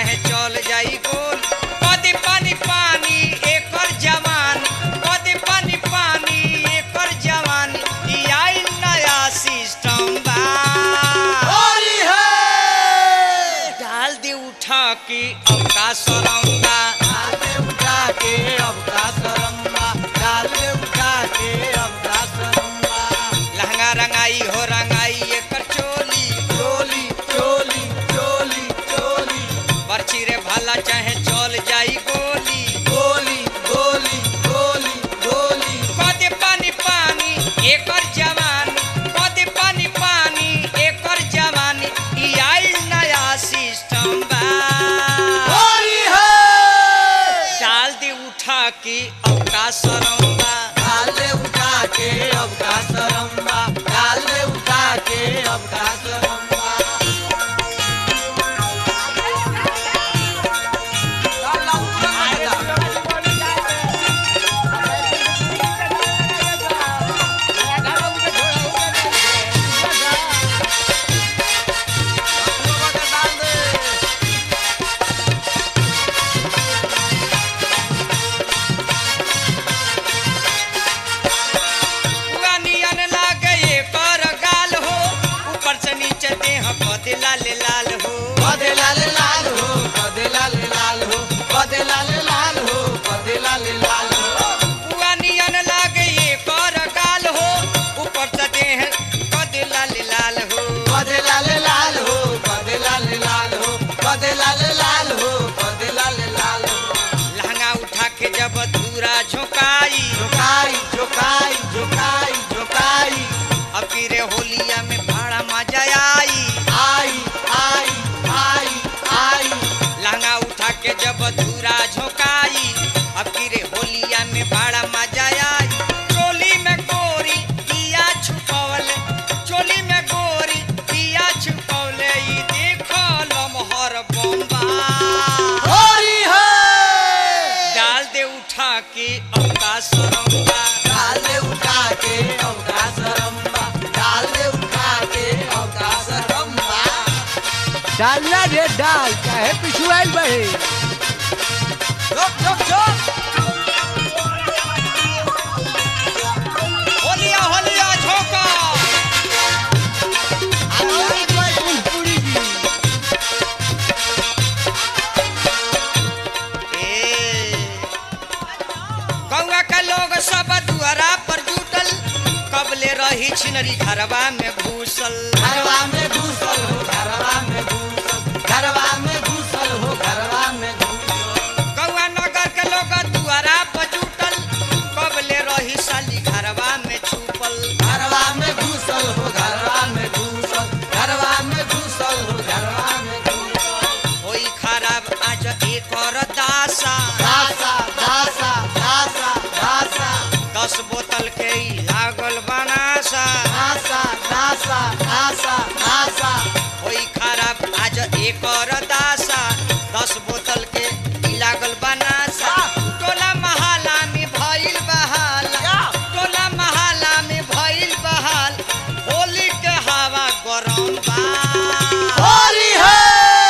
चाहे चल जाई गोल कदी पानी पानी एकर जवान कदी पानी पानी एकर जवान ई आइल नया सिस्टम बा होली है डाल दे उठा के अब का सरंगा डाल दे उठा के अब का सरम्बा डाल दे उठा के अब का सरम्बा लहंगा रंगाई हो रंगाई एकर चोली चोली चोली चोली चोली बरछी रे भाला चाहे चल जाई गोली गोली गोली गोली गोली कदे पानी पानी एकर जवानी कदे पानी पानी एकर जवानी ई आइल नया सिस्टम बा होली है डाल दे उठा के अब का सरंगा डाल दे उठा के अब का सरम्बा डाल दे उठा के अब का सरम्बा पूरा नियन लागे एकर गाल हो ऊपर से नीचे देह कदे लाल लाल हो कदे लाल लाल हो कदे लाल लाल हो कदे लाल लाल हो कदे लाल लाल हो पूरा नियन लागे एकर गाल हो ऊपर से देह कदे लाल लाल हो कदे लाल लाल हो कदे लाल लाल हो कदे लाल लाल हो कदे लाल लाल हो लहंगा उठा के जब धूरा झोंकाई झुकाई झुकाई झुकाई झुकाई अब फिर होलिया में भाड़ा मजा आई आई आई आई आई लहंगा उठा के जब धूरा झोंकाई अब फिर होलिया में भाड़ा मजा आई चोली में गोरी दिया छुपवले चोली में गोरी दिया छुपवले ई देखो लमहर बम्बा होली है डाल दे उठा के अब का सरंगा डाल दे उठा के अवका सरम्बा डाल दे उठा के अवका सरम्बा डालना रे डाल चाहे पिछुआल बहे चुप चुप चुप होलिया होलिया झोंका पूरी जी ए गौवा का लोग सब दुआरा पर जुटल कबले रही छिनरी घरवा में घुसल घरवा में घुसल हो घरवा में घुसल घरवा में घुसल हो घरवा में घुसल गौवा नगर के लोग दुआरा पर जुटल कबले रही साली घरवा में छुपल घरवा में घुसल हो घरवा में घुसल घरवा में घुसल हो घरवा में घुसल होई खराब आज एक और दासा दासा दासा दासा दासा दस बोतल के ही लागल बनासा दासा दासा दासा दासा होई खराब आज एक और दासा दस बोतल के ही लागल बनासा टोला महाला में भइल बहाला टोला महाला में भइल बहाल होली के हवा गरम बा होली है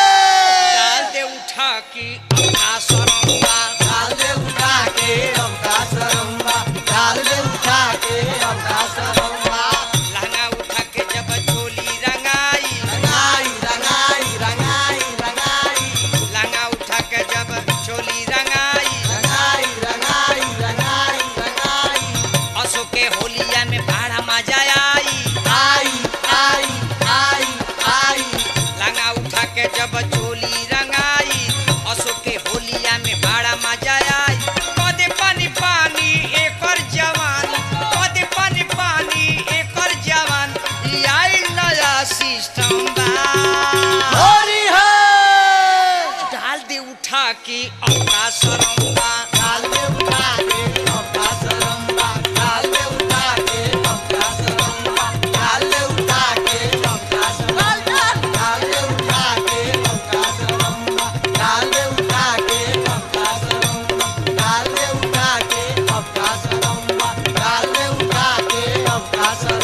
डाल दे उठा की अपना सरंगा डाल दे उठा के अवका सरम्बा डाल दे उठा के अवका सरम्बा लहंगा उठा के जब झोली रंगाई रंगाई रंगाई रंगाई रंगाई लहंगा उठा के जब झोली रंगाई रंगाई रंगाई रंगाई रंगाई असो के होलिया में भाड़ा मजा आई आई आई आई आई लहंगा उठा के जब झोली रंगाई असो के होलिया में भाड़ा मजा आई कदे पानी पानी एकर जवान कदे पानी पानी एकर जवान ई आइल नया सिस्टम बा होली है डाल दे उठा के अपना सरंगा डाल दे उठा के अवका सरम्बा डाल दे उठा के अवका सरम्बा डाल दे उठा के अवका सरम्बा डाल दे उठा के अवका सरम्बा डाल दे उठा के अवका सरम्बा डाल दे उठा के अवका सरम्बा डाल दे उठा के अवका सरम्बा